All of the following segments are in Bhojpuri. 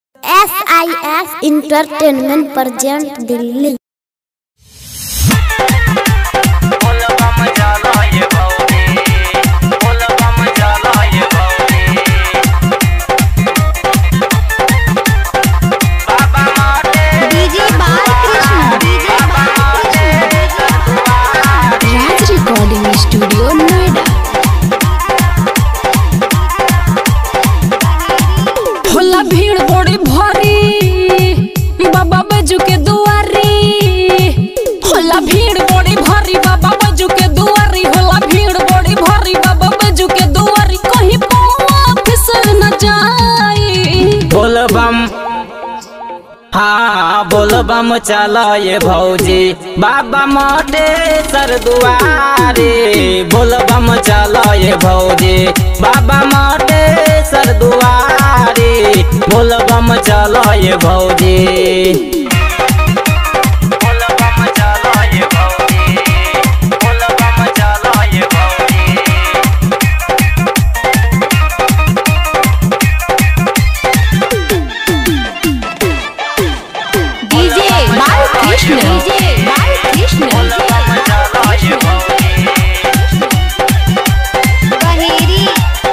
S I S entertainment present Delhi DJ Balkrishna DJ Raj recording studio Noida होला भीड़ बड़ी भारी बाबा बजू के दुआरी होला भीड़ बड़ी भारी बाबा बजू के दुआरी होला भीड़ बड़ी भारी बाबा बजू के दुआरी कहीं पौवा फिसल न जाई बोलबम हाँ बोलबम चलो ये भौजी बाबा मोटे सर दुआरे बोलबम चलो ये भौजी बाबा मोटे सर दुआरे बोलबम चलो ये भौजी बोलबम चलो ये भौजी बोलबम चलो ये भौजी डीजे बालकृष्ण डीजे बालकृष्ण बहेरी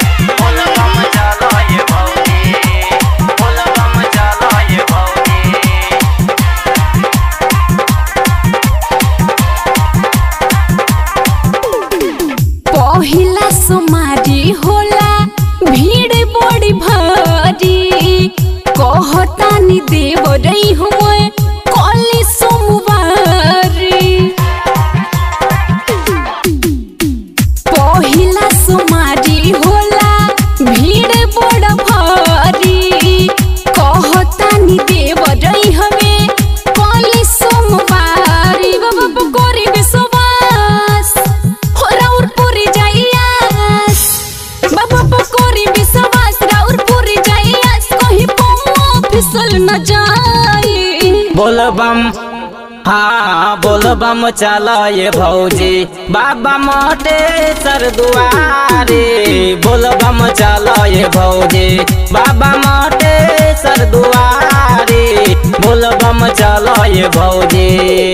पहिला सुमारी होला भीड़ बड़ी भारी कहतानी देव रही हुए कली सोमवारी पहिला सुमारी होला भीड़ बड़ भारी कहतानी देव रही हमें कली सोमवारी बाबा पकोरी विश्वास हो राउर पूरी जाइयास बाबा पकोरी विश्वास राउर पूरी जाइयास कहीं पौवा फिसल न जाई बोलबम हाँ बोलबम चलो ये भौजी बाबा मोटे सर दुआरे बोलबम चलो ये भौजी बाबा मोटे सर दुआरे बोलबम चलो ये भौजी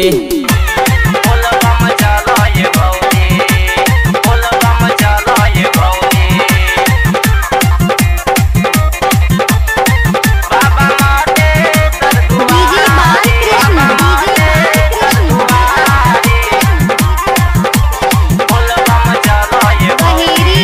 बोलबम चलो ये भौजी बोलबम चलो ये भौजी बाबा मोटे सर DJ Balkrishna DJ Baheri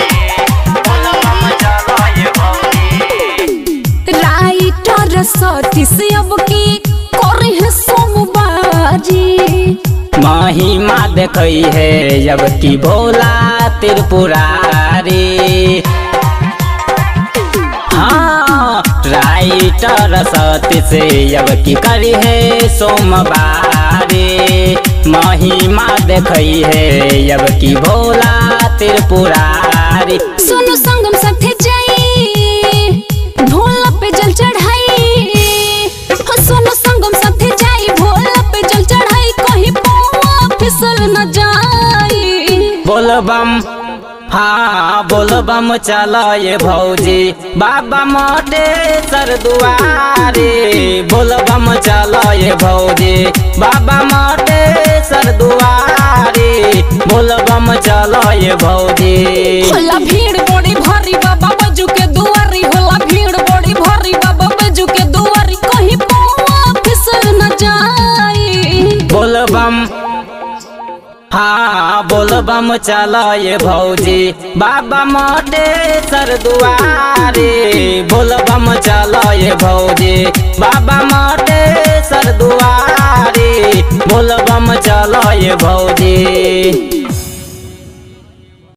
writer Satish अब की करे है सोमवारी महिमा देखई है जब की भोला त्रिपुरारी हाँ राइटर सतीश अब की करी है सोमवारी महिमा देखई है जब की भोला त्रिपुरारी सोनू संगम साथे जाई भोला पे जल चढ़ाई हो सोनू संगम साथे जाई भोला पे जल चढ़ाई कहीं पौवा फिसल न जाई बोलबम हाँ बोलबम चलो ये भौजी बाबा मोटे सर दुआरे बोलबम चलो ये भौजी बाबा मोटे सर दुआरे बोलबम चलो ये भौजी होला भीड़ बड़ी भारी बाबा बजू के दुआरी होला भीड़ बड़ी भारी बाबा बजू के दुआरी कहीं पौवा फिसल न जाई बोलबम हाँ बोलबम चलो ये भौजी बाबा मोटे सर दुआरे बोलबम चलो ये भौजी बाबा मोटे सर दुआरे बोलबम चलो ये भौजी